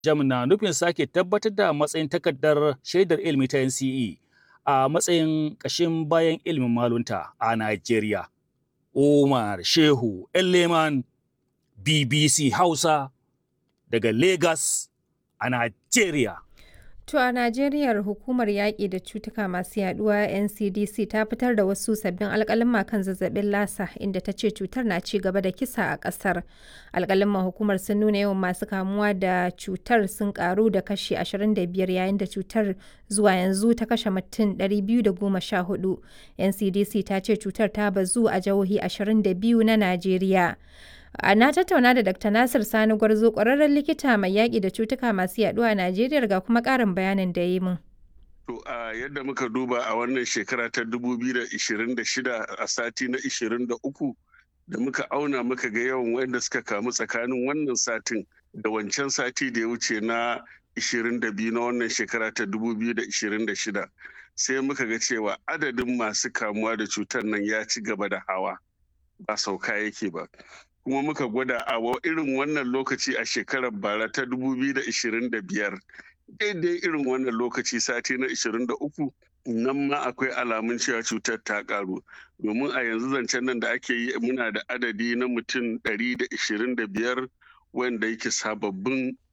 jam na nufin sake tabbatar da matsayin takardar shaidar ilimi ta NCE a matsayin ƙashin bayan ilimin malunta a Najeriya. Umar Shehu Elleman BBC Hausa daga Lagos a Najeriya. To a Najeriya hukumar yaƙi da cutuka masu yaduwa NCDC ta fitar da wasu sabbin alƙalin kan zazzabin lasa inda ta ce cutar na ci gaba da kisa a ƙasar. Alƙalin hukumar sun nuna yawan masu kamuwa da cutar sun ƙaru da kashi 25 yayin da cutar zuwa yanzu ta kashe mutum 214. NCDC ta ce cutar ta bazu a jihohi 22 na Najeriya. Na tattauna da Dr. Nasir Sani Gwarzo ƙwararren likita mai yaƙi da cutuka masu yaɗuwa a Najeriya ga kuma ƙarin bayanin da ya yi min. To a yadda muka duba a wannan shekara ta 2026 a sati na 23 da muka auna muka ga yawan wanda suka kamu tsakanin wannan satin da wancan sati da ya wuce na 22 na wannan shekara ta 2026 sai muka ga cewa adadin masu kamuwa da cutar nan ya ci gaba da hawa ba sauka yake ba. kuma muka gwada a irin wannan lokaci a shekarar bara ta 2025 daidai irin wannan lokaci sati na 23 nan ma akwai alamun cewa cutar ta karu domin a yanzu zancen nan da ake yi muna da adadi na mutum 125 wanda yake sababbin